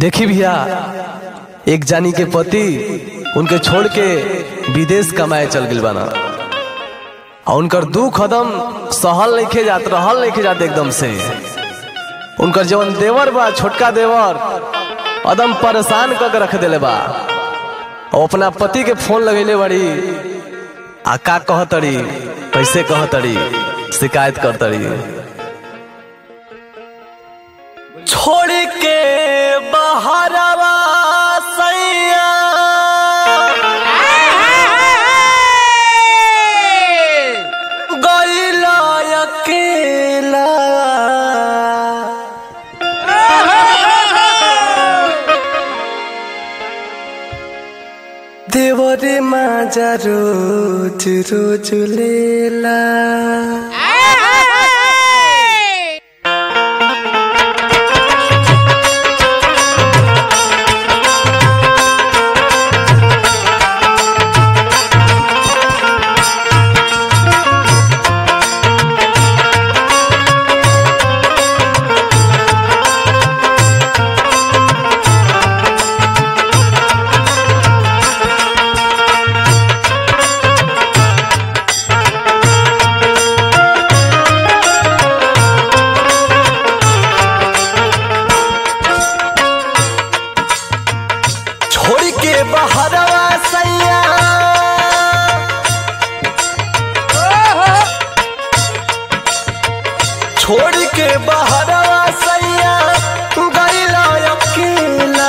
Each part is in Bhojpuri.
देखी भैया एक जानी के पति उनके छोड़ के विदेश कमाए चल गइल बाना और उनकर दुख एकदम सहल नहीं जात रहल नहीं जात एकदम से उनकर जवन देवर बा छोटका देवर एकदम परेशान क के रख देले बा और अपना पति के फोन लगैले बड़ी आ का कहतड़ी कैसे कहतड़ी शिकायत करतड़ी छोड़ के बहरवा सैया गइला अकेला देवरे माजा रोज रोज लेला छोड़ के बहरवा सैया छोड़ के बहरवा सैया गइला अकेला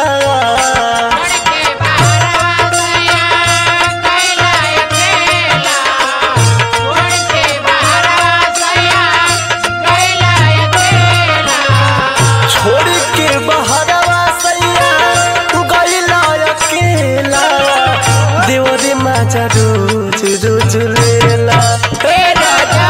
छोड़ के बहरवा सैया गइला अकेला देवरे माजा रोज रोज लेला हे राजा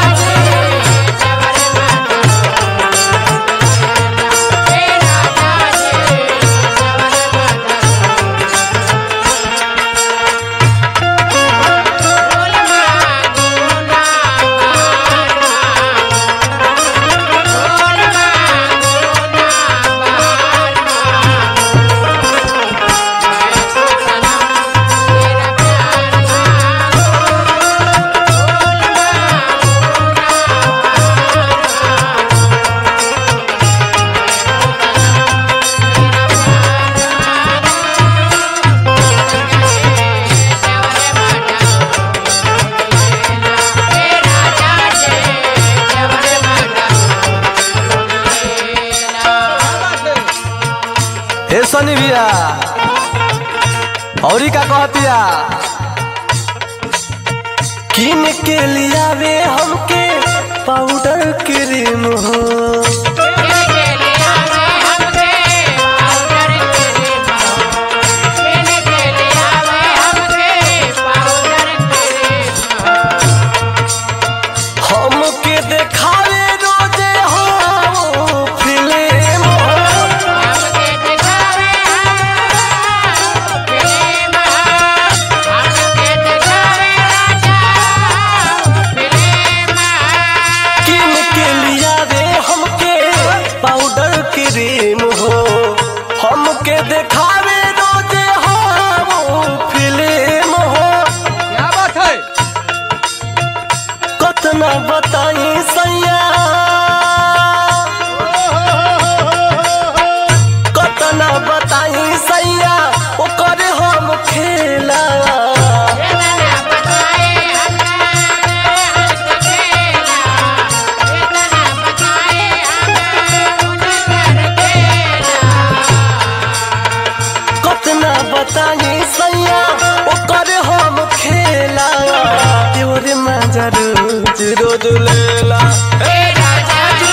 हे सनी भैया औरी का कहतिया किन के लियावे हमके पाउडर क्रीम हो हमके देखावे रोजे हो फिल्म हो किन के लियावे हमके पाउडर क्रीम हो हमके देखावे रोजे हो फिल्म हो क्या बात है कतना बताई सैया कतना बताई सैया ओकर हम खेला कतना बताई सैया ओकर हम खेला तोरे मजा रोज रोज लेला हे राजा जी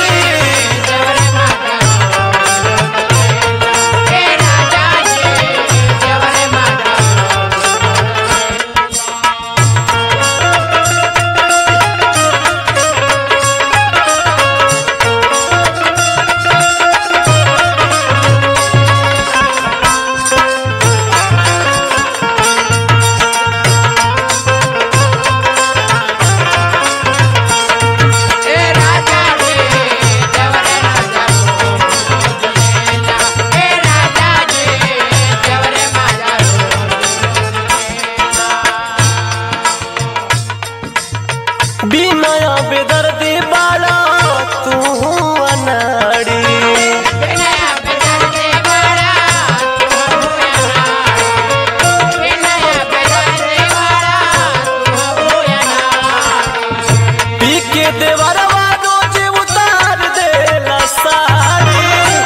बिनया बेदर्दी बाड़ा तू अनाड़ी पी के देवरवा रोज उतार देला साड़ी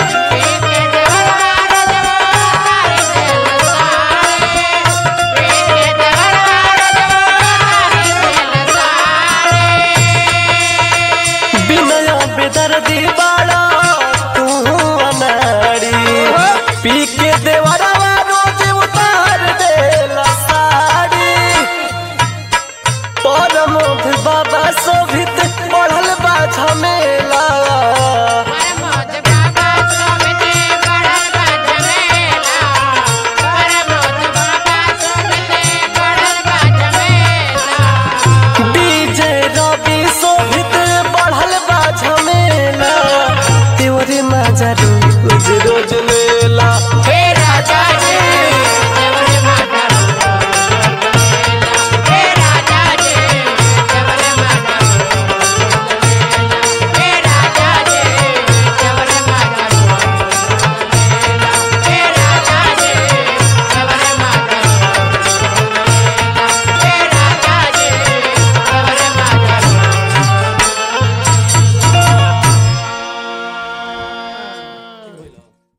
बिनया बेदर्दी बाड़ा तू अनाड़ी पी के देवरवा रोज उतार देला साड़ी परमोध बाबा शोभित पढ़ल बा झमेला